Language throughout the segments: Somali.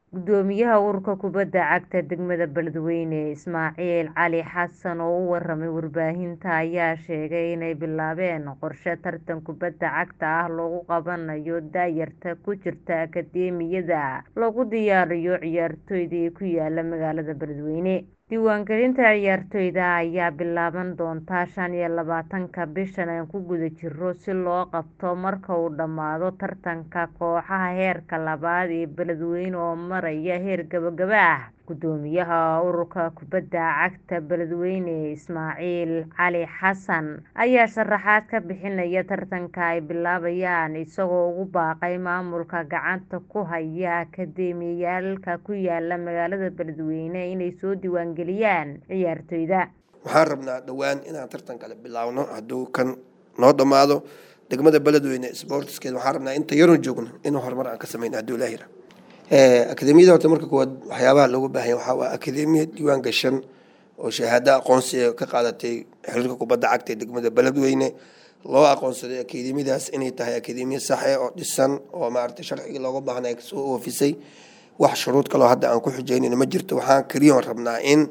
Gudoomiyaha ururka kubadda cagta degmada Beledweyne Ismaaciil Cali Xasan oo u waramay warbaahinta ayaa sheegay inay bilaabeen qorshe tartan kubadda cagta ah loogu qabanayo da'yarta ku jirta akadeemiyada lagu diyaariyo ciyaartoyda ku yaala magaalada Beledweyne. Diiwaangelinta ciyaartoyda ayaa bilaaban doonta shan iyo labaatanka bishan aan ku guda jirno si loo qabto marka uu dhammaado tartanka kooxaha heerka labaad ee Beledweyne oo maraya heer gabagaba ah. Gudoomiyaha ururka kubadda cagta Beledweyne Ismaaciil Cali Xasan ayaa sharaxaad ka bixinaya tartanka ay bilaabayaan isagoo ugu baaqay maamulka gacanta ku haya akadeemiyooyinka ku yaala magaalada Beledweyne inay soo diiwaangeliyaan ciyaartoyda. waxaan rabnaa dhowaan inaan tartan kale bilaawno hadduu kan noo dhammaado degmada beledweyne sportskeeda waxaan rabnaa inta yaroon joogno in horumar aan ka sameyno hadduu ilaahi yira akademiyada horta marka koowaad waxyaabaha loogu baahan yahay waxaa waa akademiya diiwaan gashan oo shahaado aqoonsi ka qaadatay xiriirka kubadda cagta ee degmada beledweyne loo aqoonsaday akademiyadaas inay tahay akademiya saxe oo dhisan oo maaragtay sharcigii looga baahnay soo oofisay wax shuruud kaloo hadda aan ku xujeynayno ma jirto waxaan keliyoon rabnaa in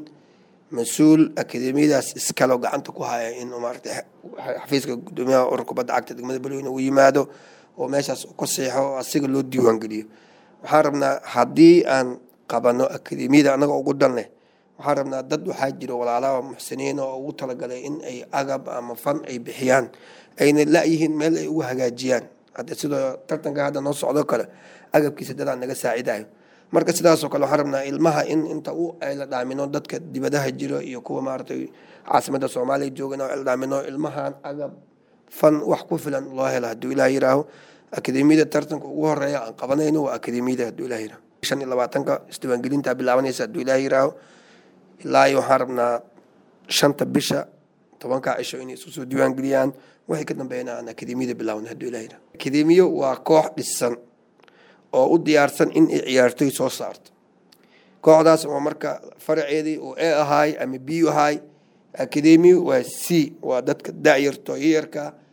mas-uul akademiyadaas iskalo gacanta ku haya in maaragtay xafiiska gudoomiyaha ururka kubadda cagta degmada beledweyne uu yimaado oo meeshaas uu ka seexo oo asiga loo diiwaan geliyo waxaan rabnaa haddii aan qabano akademiyada annaga ugu dan leh waxaan rabnaa dad waxaa jira walaalaha muxsiniin oo ugu talagalay in ay agab ama fan ay bixiyaan ayna la-yihiin meel ay ugu hagaajiyaan hadda sidoo tartanka hadda noo socdo kale agabkiisa dadaa naga saacidayo marka sidaasoo kale waxaan rabnaa ilmaha in inta u ayla dhaamino dadka dibadaha jiro iyo kuwa maaragtay caasimada soomaaliya jooga in ayla dhaamino ilmahan agab fan wax ku filan loo helo hadduu ilaah yiraaho akademiyada tartanka ugu horeeya aan qabanayno waa akademiyada hadduu ilaah yiraaho shan iyo labaatanka isdiiwaangelinta bilaabanaysa hadduu ilaah yiraaho ilaa iyo waxaan rabnaa shanta bisha tobanka cisho inay isku soo diiwaangeliyaan waxay ka dambeeyana aan akademiyada bilaawna hadduu ilaah yiraaho akademiyo waa koox dhisan oo u diyaarsan in ay ciyaartoy soo saarto kooxdaas oo marka faraceedii uu a ahaay ama b ahaay akademiyo waa c waa dadka da'yarto yayarka